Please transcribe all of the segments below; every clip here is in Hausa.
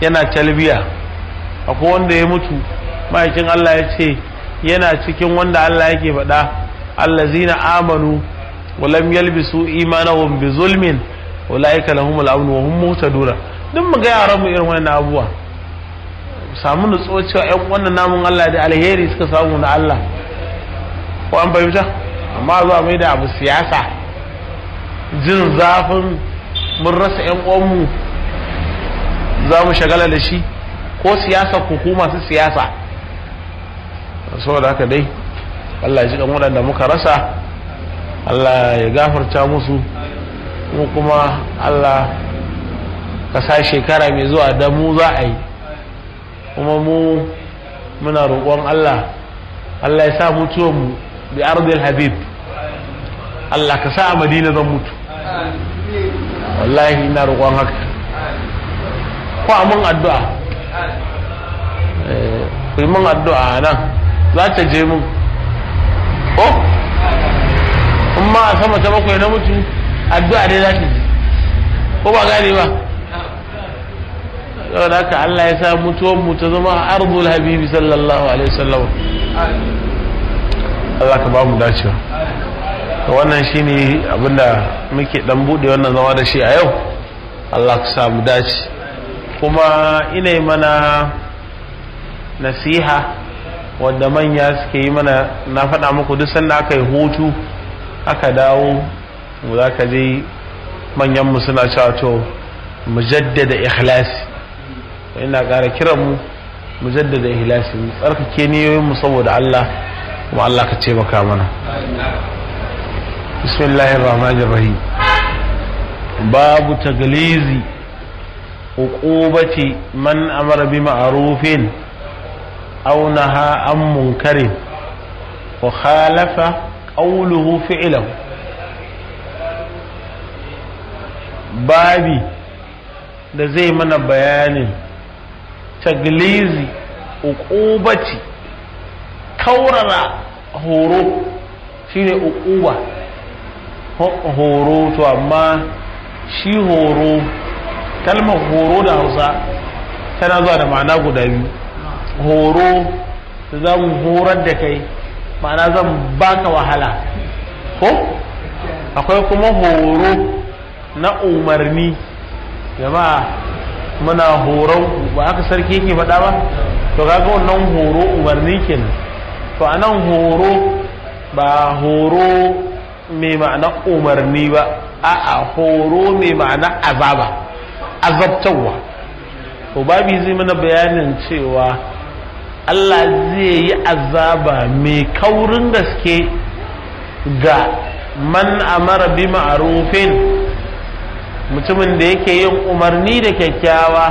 yana talbiya akwai wanda ya mutu ma'aikin Allah ya ce yana cikin wanda Allah yake faɗa allazina amanu wa lam yalbisu imanahum bi zulmin ulaika lahumul amn wa hum muhtadun duk mu ga yaran mu irin wannan abubuwa samu nutsuwa cewa ƴan wannan namun Allah da alheri suka samu na Allah ko an fahimta amma zuwa mai da abu siyasa jin zafin mun rasa ƴan uwanmu za mu shagala da shi ko siyasa ko masu siyasa saboda haka dai Allah ya ji waɗanda muka rasa Allah ya gafarta musu mu kuma Allah ka sa shekara mai zuwa da mu za a yi kuma mu muna roƙon Allah Allah ya sa mutuwanmu bi ardil habib Allah ka sa a madina zan mutu wallahi ina roƙon haka ko a mun addu'a ku yi mun addu'a nan za ta je mun ko in ma a sama ta bakwai na mutu addu'a dai za ta ji ko ba gane ba saboda haka Allah ya sa mutuwan mu ta zama arzul habibi sallallahu alaihi wasallam Allah ka ba mu dacewa wannan shine abinda muke dan bude wannan zama da shi a yau Allah ka sa mu dace kuma ina mana nasiha wadda manya suke yi mana na faɗa muku duk sanda aka yi hutu aka dawo mu za ka je manyanmu suna cewa to mu jaddada ikhlasi ina ƙara kiran mu mu jaddada ikhlasi mu tsarkake niyoyin mu saboda Allah kuma Allah ka ce maka mana bismillahir rahmanir rahim babu taglizi uqubati man amara bi ma'rufin أو نهى عن منكر وخالف قوله فعله babi da zai mana bayanin taglizi uqubaci kaurara horo shine uquba horo to amma shi horo kalmar horo da hausa tana zuwa da ma'ana guda biyu horo zan horar da kai ma'ana zan baka wahala ko akwai kuma horo na umarni jama'a muna horon ba aka sarki yake faɗa ba to kaga wannan horo umarni kenan to anan horo ba horo mai ma'ana umarni ba a'a horo mai ma'ana azaba azabtarwa to babi zai mana bayanin cewa Allah zai yi azaba mai kaurin gaske ga man amara bi ma'arufin mutumin da yake yin umarni da kyakkyawa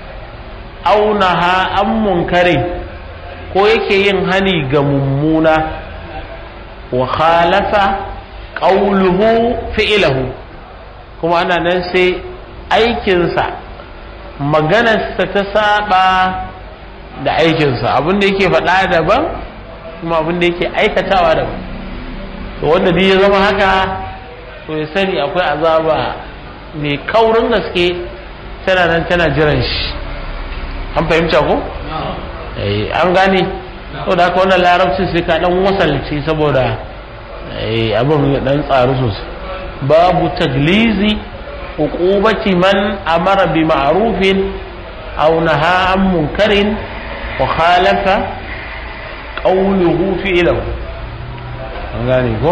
aunaha an munkare ko yake yin hani ga mummuna wa khalafa qawluhu fi'lahu kuma ana nan sai aikinsa maganarsa ta saba da aikinsa abinda yake faɗa daban kuma abinda yake aikatawa daban to wanda duk ya zama haka to ya sani akwai azaba mai kaurin gaske tana nan tana jiran shi an fahimta ko? an gane to da haka wannan larabcin sai ka dan wasalci saboda abin ya dan tsaru sosai babu taglizi uqubati man amara bi ma'rufin aw naha an munkarin wa khalafa qawluhu fi'lahu an gane ko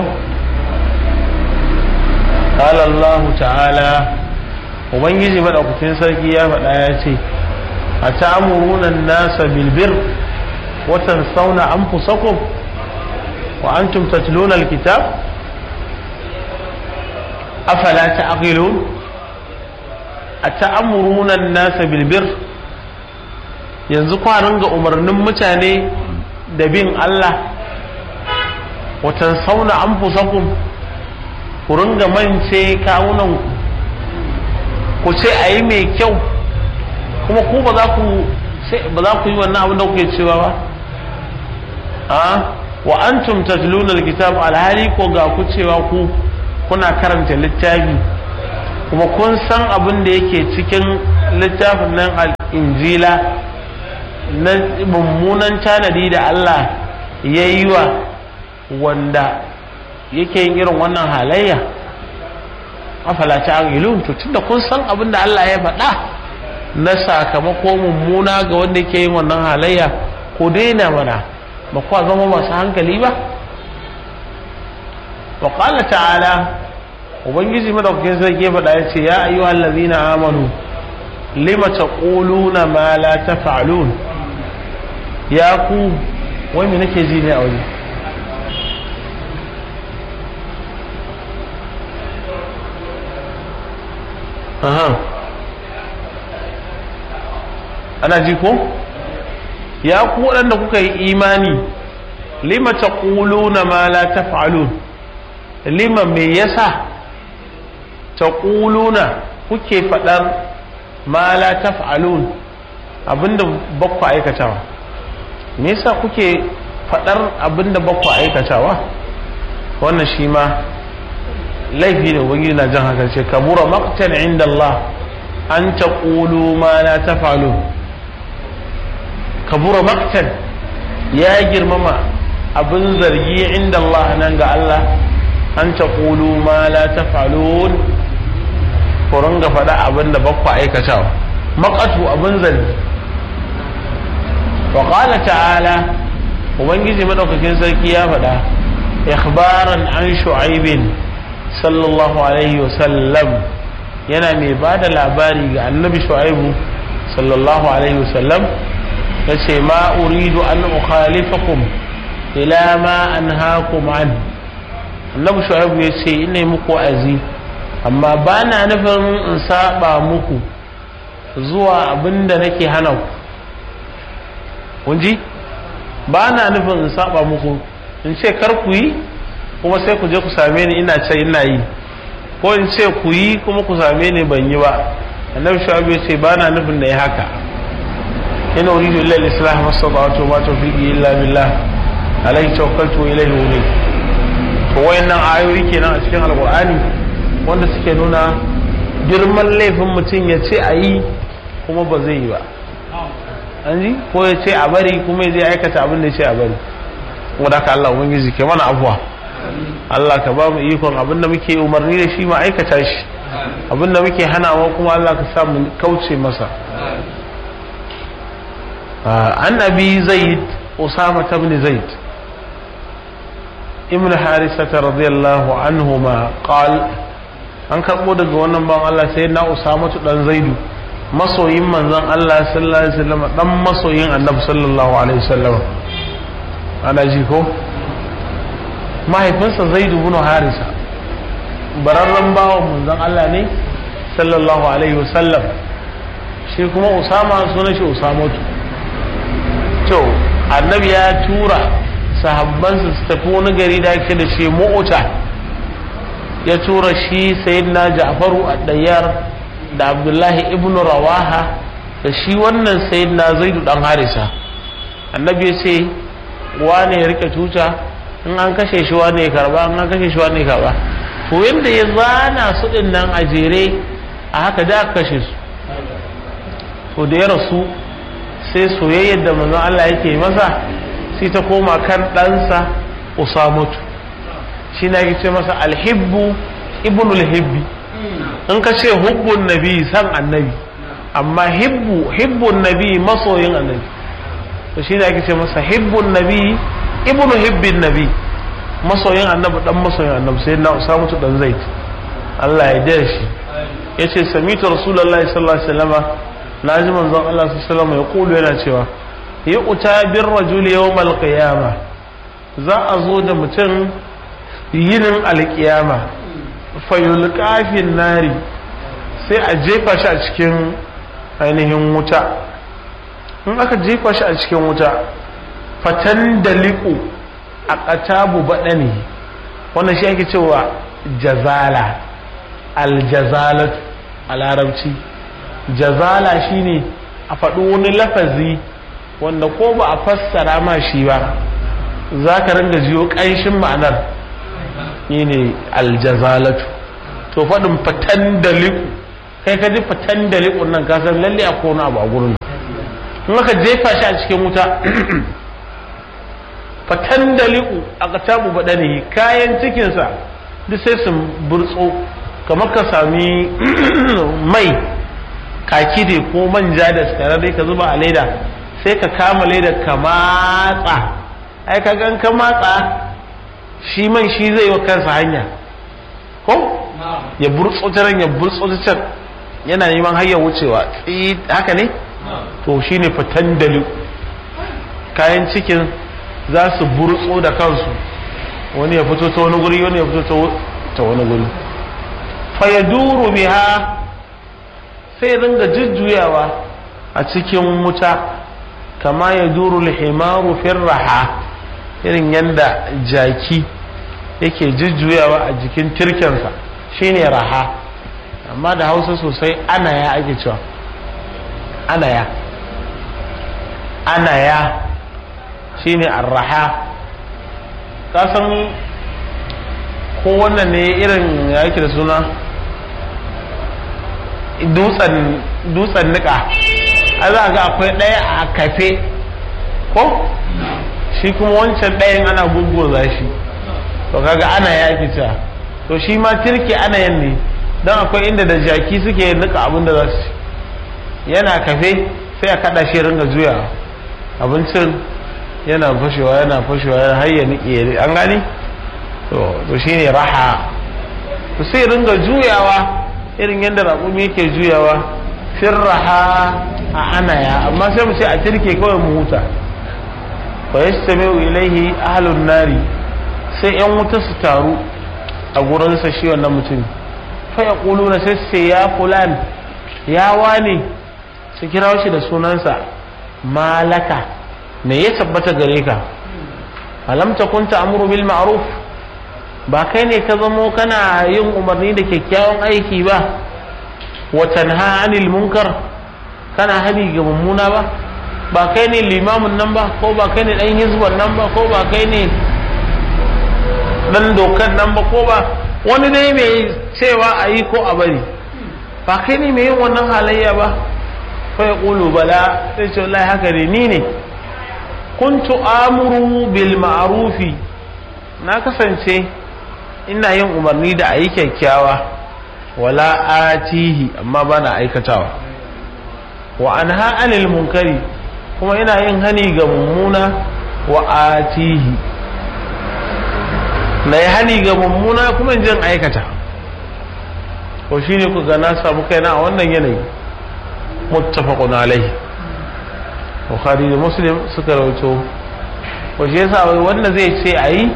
قال الله تعالى ubangiji madaukakin sarki ya faɗa ya ce a ta'amuruna nasa bilbir watan sauna an fusakum wa antum tatluna alkitab afala ta'qilun a ta'amuruna nasa bilbir yanzu kwanan ga umarnin mutane da bin Allah watan sauna an fusakum ku ringa mance kawunanku ku ce a yi mai kyau kuma ku ba za ku ba za ku yi wannan abin da kuke cewa ba a wa antum tatluna alkitab alhali ko ga ku cewa ku kuna karanta littafi kuma kun san abin da yake cikin littafin nan injila na mummunan tanadi da Allah ya yi wa wanda yake yin irin wannan halayya afala ta'qilun to tunda kun san abin da Allah ya faɗa na sakamako mummuna ga wanda yake yin wannan halayya ko daina mana ba kuwa zama masu hankali ba wa qala ta'ala ubangiji madaukakin sarki ya faɗa ya ce ya ayyuhal ladzina amanu lima taquluna ma la taf'alun ya ku wai me nake ji ne a waje aha ana ji ko ya ku waɗanda kuka yi imani lima taquluna ma la taf'alun lima me yasa taquluna kuke faɗar ma la taf'alun abinda bakwa aikatawa me yasa kuke faɗar abinda bakwa aikatawa wannan shi ma laifi ne ubangiji na jan haka ce kabura maqtan inda Allah an taqulu ma la taf'alun kabura maqtan ya girmama abin zargi inda Allah nan ga Allah an taqulu ma la taf'alun ku ringa faɗa abin da bakwa aikatawa maqatu abin zargi wa qala ta'ala ubangiji madaukakin sarki ya faɗa ikhbaran an shu'aibin sallallahu alaihi wasallam yana mai ba da labari ga annabi shu'aibu sallallahu alaihi wasallam ya ce ma uridu an ukhalifakum ila ma anhaakum an annabi shu'aibu ya ce ina muku azi amma ba na nufin in saba muku zuwa abinda nake hana ku kun ji ba na nufin in saba muku in ce kar ku yi kuma sai ku je ku same ni ina ce ina yi ko in ce ku yi kuma ku same ni ban yi ba annabi shu'aib ya ce ba na nufin da ya haka ina uridu illa al-islah mastata'tu ma tawfiqi illa billah alayhi tawakkaltu wa ilayhi unib to wayannan ayoyi kenan a cikin alqur'ani wanda suke nuna girman laifin mutum ya ce a yi kuma ba zai yi ba an ji ko ya ce a bari kuma ya je aikata abin da ya ce a bari wadda ka Allah ubangiji ke mana abuwa Allah ka ba mu ikon abinda muke umarni da shi ma aikata shi abinda muke hanawa kuma Allah ka sa mu kauce masa an abi zaid usama ibn zaid ibn harisata radiyallahu anhuma qal an karbo daga wannan ban Allah sai na usama dan zaidu masoyin manzon Allah sallallahu alaihi wasallam dan masoyin annabi sallallahu alaihi wasallam ana ji ko mahaifinsa zaidu bin harisa bararren bawan manzon Allah ne sallallahu alaihi wasallam shi kuma usama sunan shi usamatu to annabi ya tura sahabbansa su tafi wani gari da ake da shi mu'uta ya tura shi sayyidina ja'faru ad-dayyar da abdullahi ibn rawaha da shi wannan sayyidina zaidu dan harisa annabi ya ce wane ya rike tuta in an kashe shi wane ya karba in an kashe shi wane ya karba to yadda ya zana su din nan a jere a haka da aka kashe su to da ya rasu sai soyayyar da manzon Allah yake masa sai ta koma kan ɗansa usamatu shi na ce masa alhibbu ibnul hibbi in ka ce hubbun nabi san annabi amma hibbu hibbun nabi masoyin annabi to shi ne ake ce masa hibbun nabi ibnu hibbin nabi masoyin annabi dan masoyin annabi sai na usamu dan zaid Allah ya dare shi yace samitu rasulullahi sallallahu alaihi wasallam naji manzon Allah sallallahu alaihi wasallam ya kulu yana cewa ya uta bir rajul yawmal qiyamah za a zo da mutum yinin alkiyama fayulqa fin nari sai a jefa shi a cikin ainihin wuta in aka jefa shi a cikin wuta fatan da liƙo a ƙatabu baɗani wannan shi ake cewa jazala aljazalat a larabci jazala shine a faɗi wani lafazi wanda ko ba a fassara ma shi ba za ka ringa jiyo ƙanshin ma'anar shi ne aljazalatu to faɗin fatan da liƙo kai ka ji fitan da liƙun nan ka san lalle a kona abu a gurin in aka jefa shi a cikin wuta fatan da liƙu a katabu baɗanihi kayan cikinsa duk sai su burtso kamar ka sami mai kaki da ko manja da dai ka zuba a leda sai ka kama leda ka matsa ai ka gan ka matsa shi man shi zai wa kansa hanya ko ya burtso ta ya burtso ta can yana neman hanyar wucewa haka ne to shine fitan da liƙu kayan cikin za su burtso da kansu wani ya fito ta wani guri wani ya fito ta wani guri fayaduru biha sai ringa jujjuyawa a cikin wuta kama ya duru lihimaru raha irin yadda jaki yake jujjuyawa a jikin tirkensa shine raha amma da hausa sosai ana ya ake cewa ana ya ana ya shine arraha kasan ko wannan ne irin ya yake da suna dutsen nika a za ga akwai ɗaya a kafe ko shi kuma wancan ɗayan ana gugguza shi to kaga ana yaki ta to shi ma tirki ana yin ne don akwai inda da jaki suke nika abin da za su yana kafe sai a kada shi ringa juya abincin yana fashewa yana fashewa yana har ya nike an gani to to shine raha to sai ringa juyawa irin yadda raƙumi yake juyawa fir raha a anaya amma sai mu ce a tirke kawai mu huta fa yastami'u ilaihi ahlun nari sai yan wuta su taru a gurin sa shi wannan mutum fa yaquluna sai sai ya fulan ya wane su kira shi da sunansa malaka me ya tabbata gare ka alam takun ta'muru bil ma'ruf ba kai ne ka zamo kana yin umarni da kyakkyawan aiki ba wa tanha anil munkar kana hani ga mummuna ba ba kai ne limamin nan ba ko ba kai ne dan hizban nan ba ko ba kai ne dan dokan nan ba ko ba wani dai mai cewa a yi ko a bari ba kai ne mai yin wannan halayya ba fa ya bala sai ce wallahi haka ne ni ne kuntu amuru bil ma'rufi na kasance ina yin umarni da ayi kyakkyawa wala atihi amma bana aikatawa wa anha anil munkari kuma ina yin hani ga mummuna wa atihi na yi hani ga mummuna kuma in jin aikata ko shine ku ga na samu kaina a wannan yanayi muttafaqun alaihi bukhari da muslim suka rawaito ko shi yasa wai wanda zai ce ayi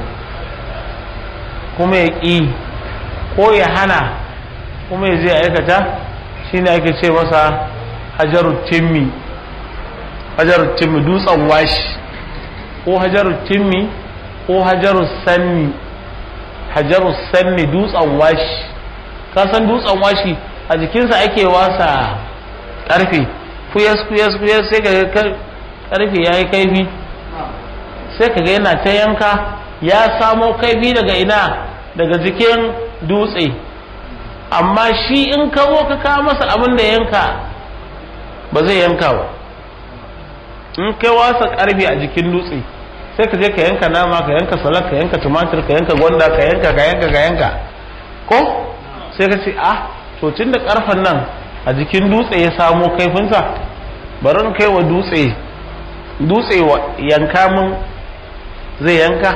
kuma ya ƙi ko ya hana kuma ya zai aikata shine ake ce masa hajarut timmi hajarut timmi dutsen washi ko hajarut timmi ko hajarut sanni hajarut sanni dutsen washi ka san dutsen washi a jikinsa ake wasa karfe kuyas kuyas kuyas sai ka karfe ya yi kaifi sai ka ga yana ta yanka ya samo kaifi daga ina daga jikin dutse amma shi in ka zo ka kawo masa abin da yanka ba zai yanka ba in kai wasa karfe a jikin dutse sai ka je ka yanka nama ka yanka salak ka yanka tumatir ka yanka gwanda ka yanka ka yanka ka yanka ko sai ka ce ah to tun da karfen nan a jikin dutse ya samo kaifinsa bari in kai wa dutse dutse wa yanka min zai yanka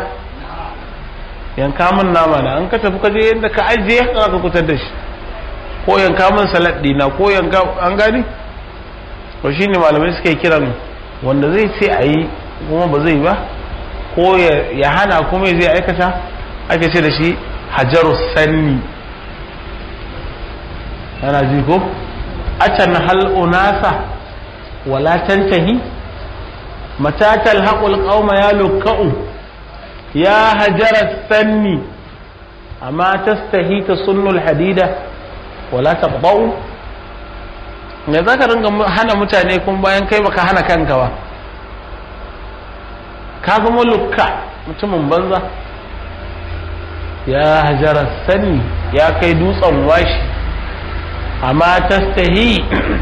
yanka min nama na an ka tafi ka je yadda ka ajiye za ka kutar da shi ko yanka min salad dina ko yanka an gani to shine malamai suke kiran wanda zai ce a yi kuma ba zai ba ko ya hana kuma zai aikata ake ce da shi hajaru sanni ana ji ko acan hal unasa wala tantahi mata talhaqul qauma ya lukka'u ya hajara sanni amma tastahi tasunnu hadida wala taqba'u me zaka ringa hana mutane kun bayan kai baka hana kanka ba ka zama lukka mutumin banza ya hajara sanni ya kai dutsen washi amma tastahi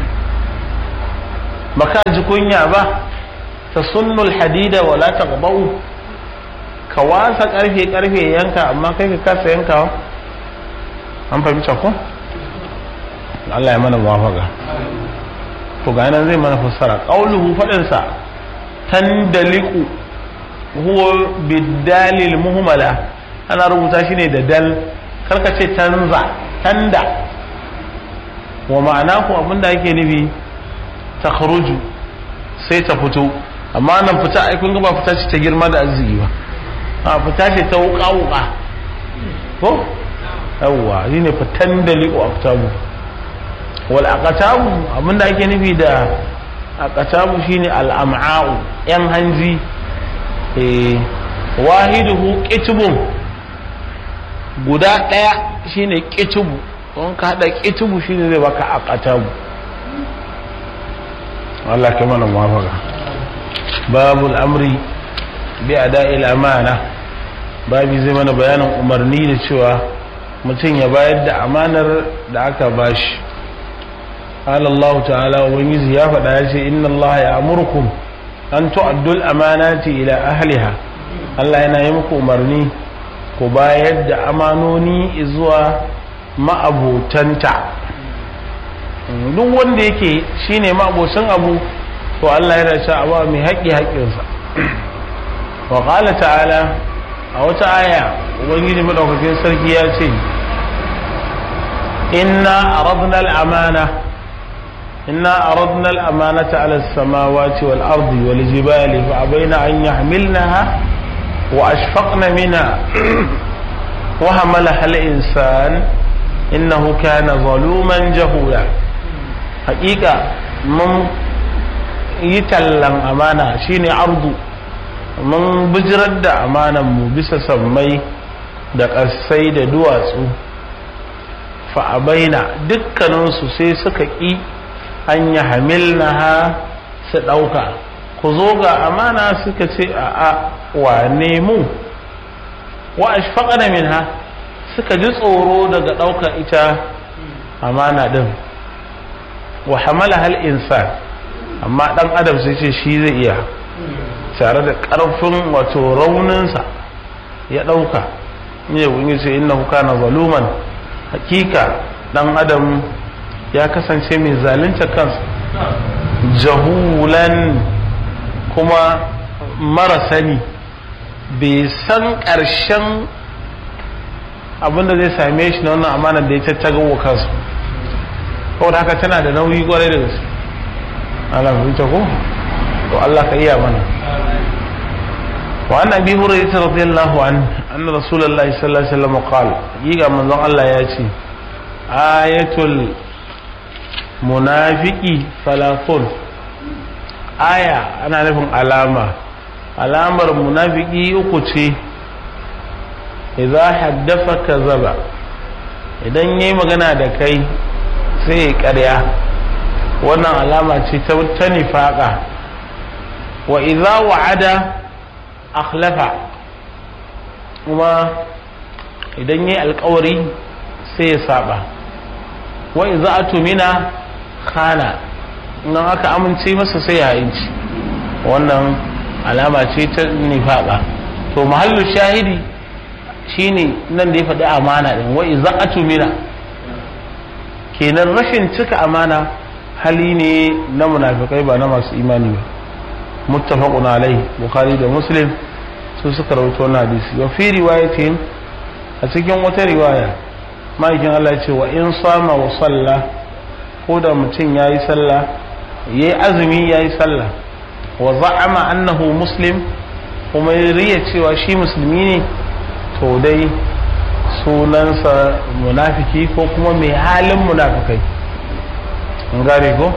baka ji kunya ba ta sunnul hadida wala taqbau ka wasa karfe karfe yanka amma kai ka kasa yankawa an fahimta ko Allah ya mana muwafaka to ga nan zai mana fassara qauluhu fadin sa tandaliku huwa bidalil muhmala ana rubuta shi ne da dal karka ce tanza tanda wa ma'ana ku abinda ake nufi ta kharuju sai ta fito amma nan fita ai kun ga ba fita ce ta girma da arziki ba a fita ce ta wuka wuka ko yawwa shine fitan da liqo aktabu wal aqtabu abinda ake nufi da aqtabu shine al am'a'u yan hanji eh wahiduhu qitbun guda daya shine qitbu don ka hada qitbu shine zai baka aqtabu Allah ka mana muwafaka babul amri bi ada'il amana babi zai mana bayanin umarni da cewa mutum ya bayar da amanar da aka bashi قال الله تعالى وبنجي يا فدا إن الله يأمركم أن تؤدوا الأمانات إلى أهلها الله yana yi muku umarni ku bayar da amanoni zuwa ma'abotanta duk wanda yake shine ma'abocin abu to Allah yana cewa abu mai haƙi haƙinsa wa qala ta'ala a wata aya ubangiji madaukakin sarki ya ce inna aradna al-amana إنا أردنا الأمانة على السماوات والأرض والجبال فأبين أن يحملنها وأشفقن منها وحملها الإنسان إنه كان ظلوما جهولا حقيقة من يتلم أمانة شيني عرض من بجرد أمانة مبسة سمي da ƙasai da duwatsu fa'abaina dukkaninsu sai suka ƙi an yi hamilnaha su ɗauka ku zo ga amana suka ce a a wane mu wa ashfaqana minha suka ji tsoro daga ɗaukar ita amana ɗin wa hamala hal insan amma ɗan adam sai ce shi zai iya tare da ƙarfin wato rauninsa ya ɗauka ne wani ce innahu kana zaluman hakika ɗan adam ya kasance mai zalunta kansa jahulan kuma mara sani bai san ƙarshen abinda zai same shi na wannan amana da ya tattaga wa kansu kawai haka tana da nauyi kwarai da gaske ana fahimta ko to Allah ka iya mana wa an abi hurairah radiyallahu an anna rasulullahi sallallahu alaihi wasallam qala yiga manzon Allah ya ce ayatul munafiki falafun aya ana nufin alama alamar munafiki uku ce idza haddafa kazaba idan yayi magana da kai sai ya karya wannan alama ce ta ta nifaka wa idza wa'ada akhlafa kuma idan yayi alkawari sai ya saba wa idza atumina khana in aka amince masa sai ya inci wannan alama ce ta nifaka to mahallu shahidi shine nan da ya faɗi amana din wa idza atumina kenan rashin cika amana hali ne na munafikai ba na masu imani ba muttafaqun alai bukhari da muslim su suka rawaito wannan hadisi wa fi riwayatin a cikin wata riwaya ma'aikin Allah ce wa in sama wa salla ko da mutum ya yi sallah ya yi azumi ya yi sallah wa za'ama annahu muslim kuma ya riya cewa shi musulmi ne to dai sunansa munafiki ko kuma mai halin munafikai an gane ko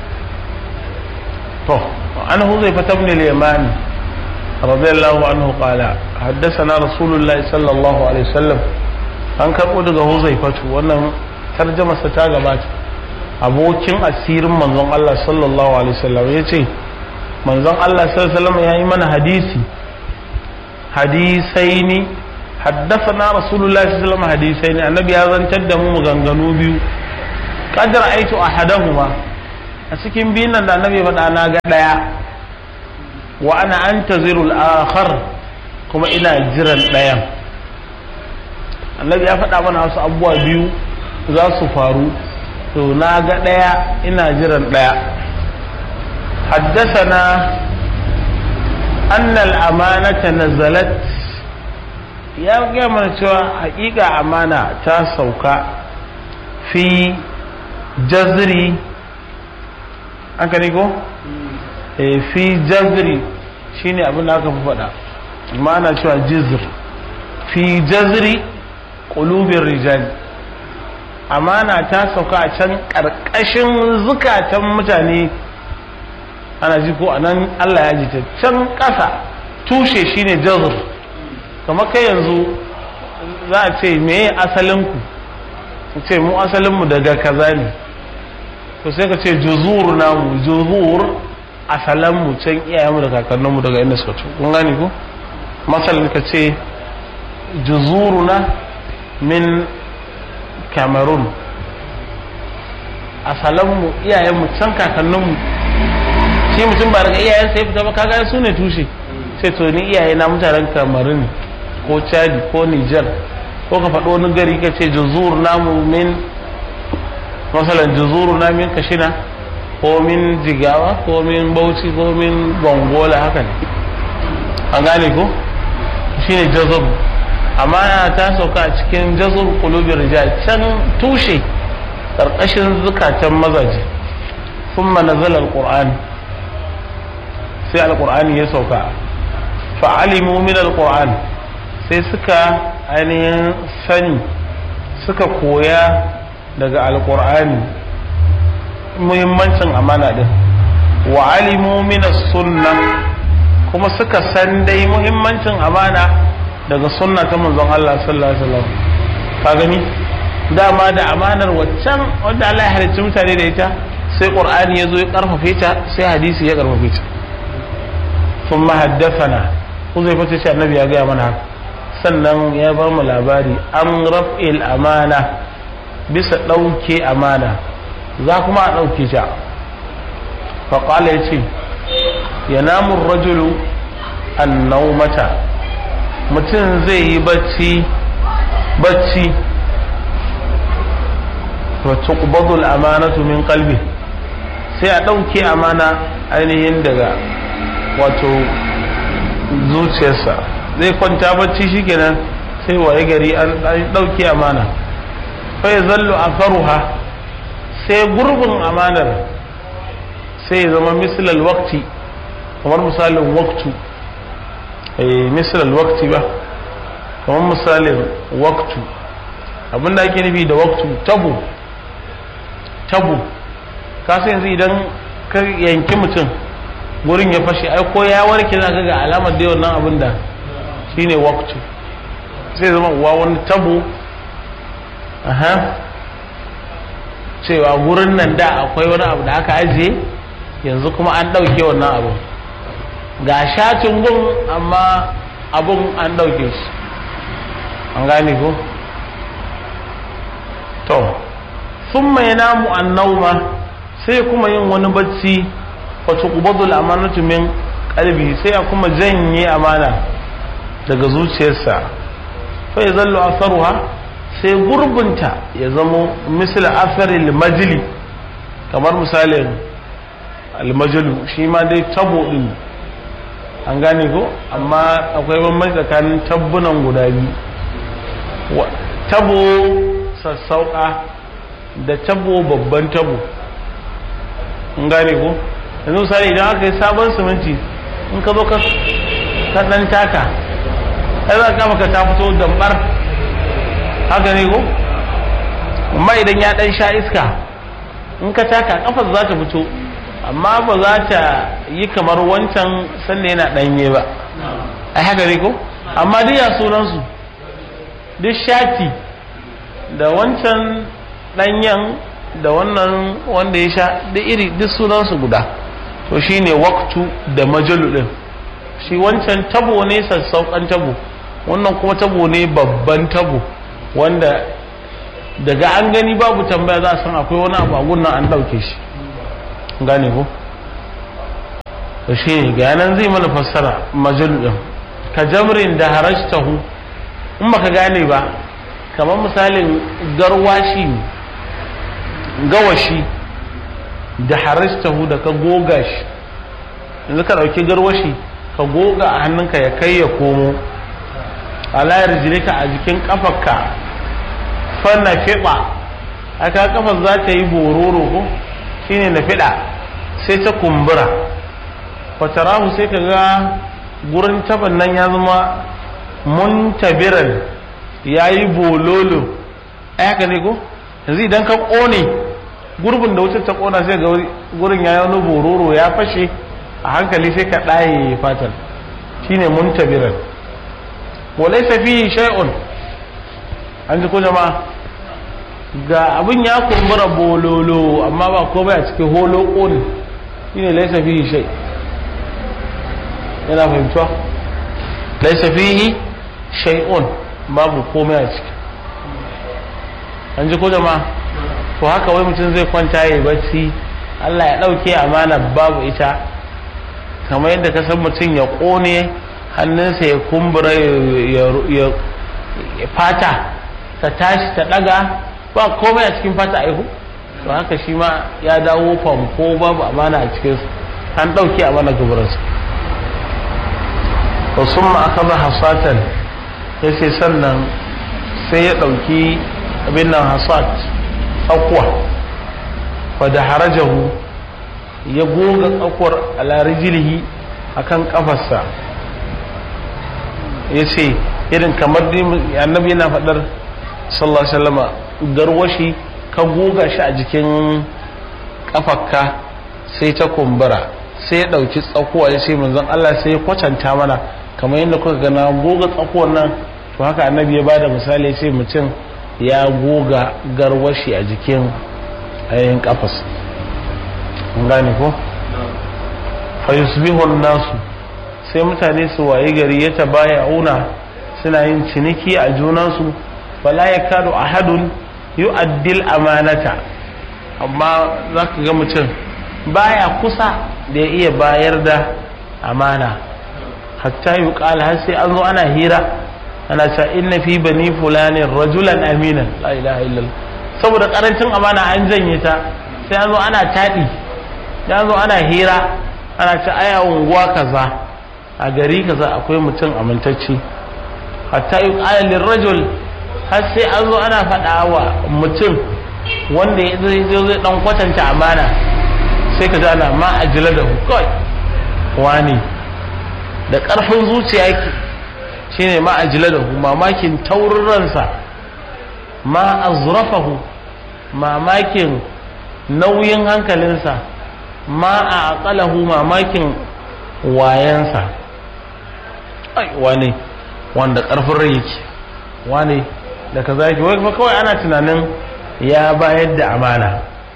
to an huzai fata ibn al-yamani radiyallahu anhu qala haddathana rasulullahi sallallahu alaihi wasallam an karbo daga huzai fatu wannan tarjamarsa ta gabata abokin asirin manzon Allah sallallahu alaihi wasallam yace manzon Allah sallallahu alaihi wasallam yayi mana hadisi hadisaini haddathana rasulullahi sallallahu alaihi wasallam hadisaini annabi ya zantar da mu maganganu biyu qadar aitu ahadahuma a cikin biyun nan da annabi faɗa na ga ɗaya wa ana antazirul akhar kuma ina jiran ɗayan annabi ya faɗa mana wasu abubuwa biyu za su faru to na ga ɗaya ina jiran ɗaya حدثنا أن الأمانة نزلت ya gaya mana cewa hakika amana ta sauka fi jazri an ka ko? fi jazri shine abin da aka fi faɗa amana cewa jizr fi jazri ƙulubin rijali amana ta sauka a can ƙarƙashin zukatan mutane ana ji ko anan Allah ya ji ta can ƙasa tushe shine jazr kamar kai yanzu za a ce meye asalinku ce mu asalinmu daga kaza ne to sai ka ce juzur namu juzur asalanmu can iyayenmu da kakanninmu daga inda suka ci kun gani ko masalin ka ce juzuruna min cameroon asalanmu iyayenmu can kakanninmu shi mutum ba daga iyayensa ya fita ba kaga su ne tushe sai to ni iyaye na mutanen cameroon ko chadi ko niger ko ka faɗo wani gari ka ce juzur namu min masalan juzuru na min kashina ko min jigawa ko min bauchi ko min gongola haka ne an gane ko shine jazab amma ta sauka a cikin jazur qulubir rijal can tushe karkashin zukatan mazaje thumma nazala alquran sai alqur'ani ya sauka fa alimu min alquran sai suka ainihin sani suka koya daga alkur'ani muhimmancin amana din wa alimu min sunna kuma suka san dai muhimmancin amana daga sunna ta manzon Allah sallallahu alaihi wasallam ka gani dama da amanar waccan wanda Allah ya halicci mutane da ita sai qur'ani ya zo ya karfafe ta sai hadisi ya karfafe ta thumma haddathana Uzaifa ta ce annabi ya gaya mana haka sannan ya bar mu labari an raf'il amana bisa ɗauke amana za kuma a ɗauke ta faƙala ya ce ya namun rajulu an naumata mutum zai yi bacci bacci wacce ƙubadul amanatu min kalbi sai a ɗauke amana ainihin daga wato zuciyarsa zai kwanta bacci shikenan sai waye gari an ɗauke amana fai zallu a faruha sai gurbin amanar sai ya zama misalal wakti kamar misalin waktu misalal wakti ba kamar misalin waktu abinda ake nufi da waktu tabu tabu kasu yanzu idan ka yanki mutum gurin ya fashe ai ko ya warke za ga alamar da wannan abin da shine waktu sai zama uwa wani tabo aha cewa gurin nan da akwai wani abu da aka ajiye yanzu kuma an ɗauke wannan abu ga shatin gun amma abun an ɗauke shi an gane ko to sun mai namu an nauma sai kuma yin wani bacci wacce kubadul amanatu min kalbi sai a kuma janye amana daga zuciyarsa fa ya zallo asaruha sai gurbinta ya zamo misal asarin majili kamar misalin almajalu shi ma dai tabo din an gane ko amma akwai bambanci tsakanin tabbunan guda biyu tabo sassauka da tabo babban tabo an gane ko yanzu misali idan aka yi sabon siminti in ka zo ka dan taka ai za ka maka ta fito dambar haka ne ko amma idan ya dan sha iska in ka taka kafar za ta fito amma ba za ta yi kamar wancan sanda yana danye ba ai haka ne ko amma duk ya sunansu duk shati da wancan danyen da wannan wanda ya sha duk iri duk sunansu guda to shine waktu da majalu din shi wancan tabo ne sassauƙan tabo wannan kuma tabo ne babban tabo wanda daga an gani babu tambaya za a san akwai wani abu a gunnan an ɗauke shi gane ko to shi ne ga yanan zai mana fassara majal ɗin ka jamrin da harajtahu in baka gane ba kamar misalin garwashi gawashi da harajtahu da ka goga shi yanzu ka ɗauki garwashi ka goga a hannunka ya kai ya komo alayar jirika a jikin kafarka fanna fiɗa aka kafar za ta yi bororo ko shine na fiɗa sai ta kumbura fatarahu sai ka ga gurin taban nan ya zama muntabiran ya yi bololo haka ne ko yanzu idan ka ƙone gurbin da wutar ta ƙona sai ga gurin ya yi wani bororo ya fashe a hankali sai ka ɗaye fatar shine muntabiran walaisa fihi shay'un an ji ko jama'a ga abin ya kumbura bololo amma ba komai a cikin holo ƙoni shine laisa fihi shay yana fahimtuwa laisa fihi shay'un babu komai a ciki an ji ko jama'a to haka wai mutum zai kwanta ya bacci Allah ya ɗauke amana babu ita kamar yadda ka san mutum ya ƙone hannunsa ya kumbura ya fata ta tashi ta ɗaga ba komai a cikin fata aihu to haka shi ma ya dawo famko babu amana a cikinsu an ɗauke amana gabaransu to sun ma aka ba hasatan ya ce sannan sai ya ɗauki abin nan hasat tsakuwa wadda harajahu ya goga tsakuwar alarijilihi a kan ƙafarsa ya ce irin kamar annabi yana faɗar sallallahu alaihi wasallama garwashi ka goga shi a jikin ƙafarka sai ta kumbura sai ya ɗauki tsakuwa ya ce manzon Allah sai ya kwatanta mana kamar yadda kuka gana goga tsakuwar nan to haka annabi ya bada misali ya ce mutum ya goga garwashi a jikin ayin kafas gane ko fa yusbihu nasu sai mutane su waye gari ya tabaya una suna yin ciniki a junansu fala yakadu ahadun yu'addil amanata amma zaka ga mutum baya kusa da ya iya bayar da amana hatta yuqal har sai an zo ana hira ana cewa inna fi bani fulanin rajulan aminan la ilaha illallah saboda karancin amana an janye ta sai an zo ana taɗi sai an zo ana hira ana ce aya unguwa kaza a gari kaza akwai mutum amintacci hatta yi ƙalalin rajul har sai an zo ana faɗa wa mutum wanda ya zai zai dan kwatanta amana sai ka ana ma ajila da kawai wani da ƙarfin zuciya yake shine ma ajila da mamakin taurin ransa ma azrafahu mamakin nauyin hankalinsa ma a aqalahu mamakin wayansa ai wane wanda karfin rai yake wane da kaza yake wai kawai ana tunanin ya bayar da amana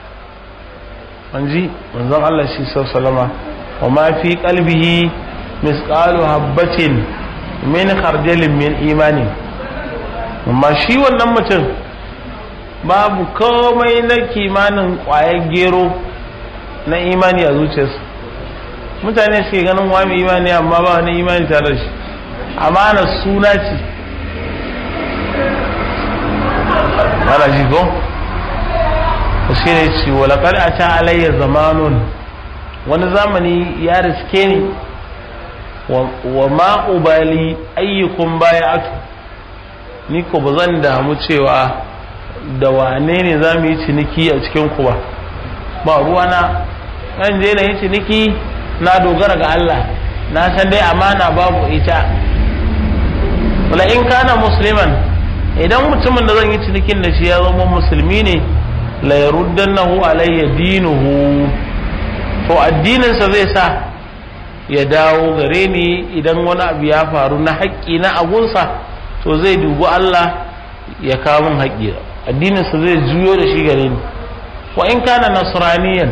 manji manzon Allah shi sallama wa ma fi qalbihi misqalu habatin min khardalin min imani amma shi wannan mutum babu komai na kimanin kwayar gero na imani a zuciyarsa mutane suke ganin wani imani amma ba wani imani tare da shi amana suna ce ana ji ko shi ne ce walakar a ta alayya zamanun wani zamani ya riske ni wa ma'ubali ayyukun baya atu ni ko ba zan damu cewa da wane ne za mu yi ciniki a cikin ku ba ba ruwana ɗan je na yi ciniki na dogara ga Allah na san dai amana babu ita wala in kana musliman idan mutumin da zan yi cinikin da shi ya zama musulmi ne la yaruddannahu alayya dinuhu to addininsa zai sa ya dawo gare ni idan wani abu ya faru na haƙƙi na agunsa to zai dubi Allah ya kawo min haƙƙi addininsa zai juyo da shi gare ni wa in kana nasraniyan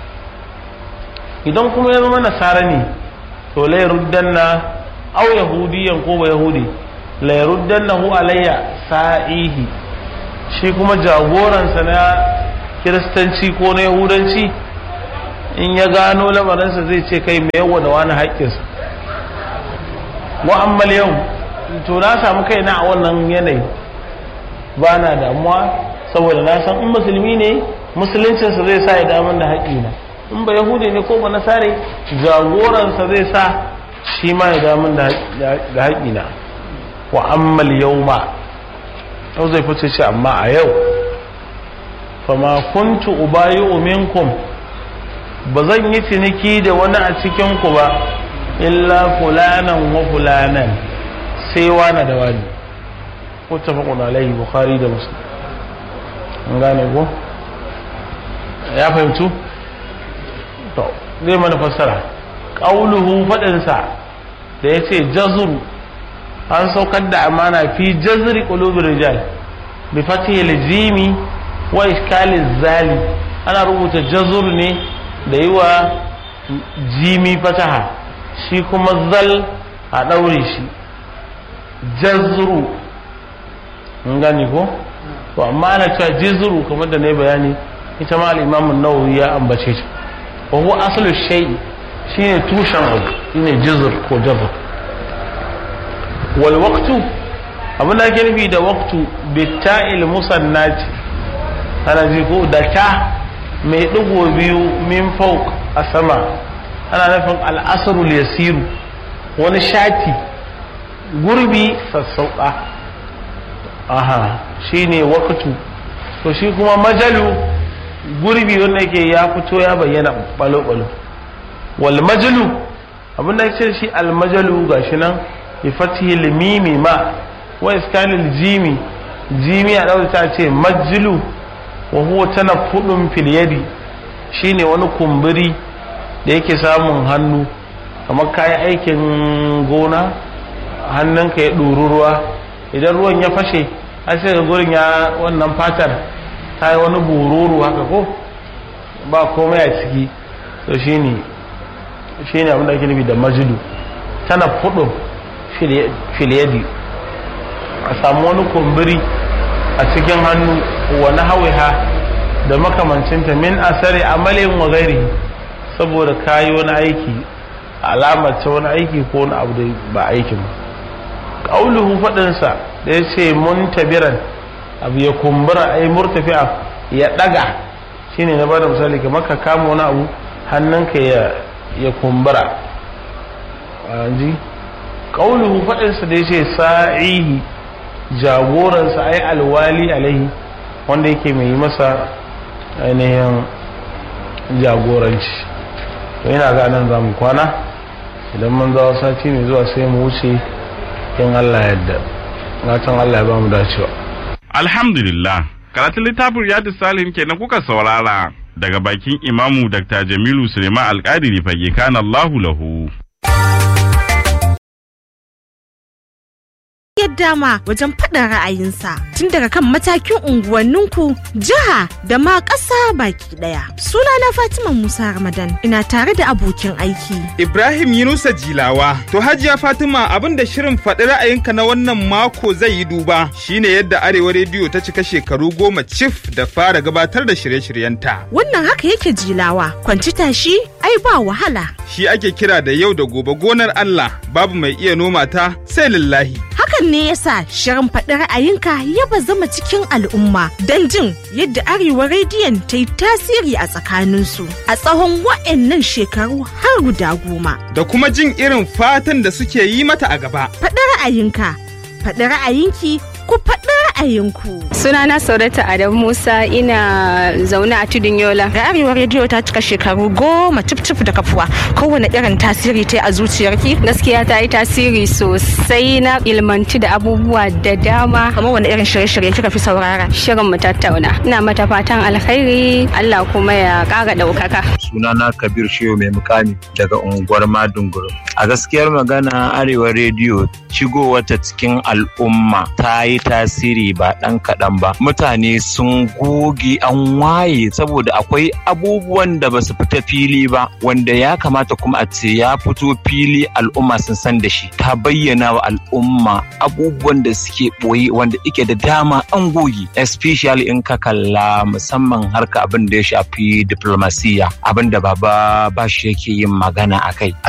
idan kuma ya zama nasara ne to la yaruddanna aw yahudiyan ko ba yahudi la yaruddannahu alayya sa'ihi shi kuma jagoransa na kiristanci ko na yahudanci in ya gano lamarinsa zai ce kai mai yawa da wani haƙƙinsa mu'ammal yau to na samu kaina a wannan yanayi ba na damuwa saboda na san in musulmi ne musuluncinsa zai sa ya damar da haƙƙina in ba yahudi ne ko ba nasare jagoransa zai sa shi ma ya damar da haƙƙina wa ammal yau ma yau zai fice ce amma a yau fama kuntu ubayi minkum ba zan yi ciniki da wani a cikinku ba illa fulanan wa fulanan sai wani da wani ko tafakun alaihi bukhari da muslim an gane ko ya fahimtu to zai mana fassara ƙauluhu faɗinsa da ya ce jazuru an saukar da amana fi jazri qulubir rijal bi fatihil jimi wa iskaliz zali ana rubuta jazur ne da yi wa jimi fataha shi kuma zal a ɗaure shi jazru in gani ko to amma ana cewa jizru kamar da ne bayani ita ma al-imam an-nawawi ya ambace ta wa huwa aslu shay'i shine tushen abu shine jizr ko jazr wal waqtu abin da ake nufi da waqtu bitta'il musannati ana ji ko da ta mai digo biyu min fawq a sama ana nufin al-asrul yasiru wani shati gurbi sassauka aha shine waqtu to shi kuma majalu gurbi wanda yake ya fito ya bayyana balo-balo wal majalu abin da ce shi al majalu gashi nan bi fatihil mimi ma wa iskanil jimi jimi a dauka ta ce majlu wa huwa tanaffudun fil yadi shine wani kumburi da yake samun hannu kamar kayan aikin gona hannunka ya ɗuru ruwa idan ruwan ya fashe har sai ga gurin ya wannan fatar ta yi wani bururu haka ko ba komai a ciki to shine shine abin da ake nufi da majidu tana fudu filiyadi a samu wani kumburi a cikin hannu wani hawiha da makamancinta min asari amalin wa gairi saboda kayi wani aiki alamar ta wani aiki ko wani abu da ba aikin ba ƙauluhu faɗinsa da ya ce muntabiran abu ya kumbura ai murtafi'a ya ɗaga shine na bada misali kamar ka kama wani abu hannunka ya ya kumbura ji ƙauluhu faɗinsa da ya ce sa'ihi jagoransa ai alwali alaihi wanda yake mai yi masa ainihin jagoranci to yana ga nan za mu kwana idan mun zawo sati mai zuwa sai mu wuce in Allah yadda gatan Allah ya ba mu dacewa Alhamdulillah, karatun littafin Riyadu Salim kenan kuka saurara daga bakin Imamu Dr. Jamilu Suleiman Alƙadiri fage kana Allahu lahu. yadda ma wajen faɗin ra'ayinsa tun daga kan matakin unguwanninku jiha da ma ƙasa baki ɗaya sunana fatima musa ramadan ina tare da abokin aiki Ibrahim Yunusa Jilawa. To Hajiya Fatima abin da shirin faɗi ra'ayinka na wannan mako zai yi duba shine yadda Arewa Rediyo ta cika shekaru goma cif da fara gabatar da shirye-shiryenta. wannan haka yake jilawa kwanci tashi ai ba wahala Shi ake kira da yau da gobe gonar Allah babu mai iya noma ta sai lillahi. hakan ne yasa shirin faɗi ra'ayinka ya bazama cikin al'umma don jin yadda arewa rediyon ta yi tasiri a tsakaninsu a tsawon wa'annan shekaru har guda goma Da kuma jin irin fatan da suke yi mata a gaba. faɗi ra'ayinka faɗi ra'ayinki ku faɗi ra'ayinku Sunana Saurata Adam Musa ina zaune a tudun Yola. da arewa rediyo ta cika shekaru goma cif da kafuwa kowane irin tasiri ta yi a zuciyarki Gaskiya ta yi tasiri sosai na ilmanci da abubuwa da dama. kamar wani irin shirye-shirye kika fi saurara Shirin mu tattauna. Ina mata fatan alkhairi Allah kuma ya ƙara ɗaukaka. sunana kabir shehu mai mukami daga unguwar madunguru a gaskiyar magana arewa rediyo wata cikin al'umma ta yi tasiri ba ɗan kaɗan ba mutane sun goge an waye saboda akwai abubuwan da ba su fita fili ba wanda ya kamata kuma a ce ya fito fili al'umma sun san da shi ta bayyana wa al'umma abubuwan da suke ɓoye wanda ike da dama an goge especially in ka kalla musamman harka abin da ya shafi diplomasiya abin da baba bashi yake yin magana a kai a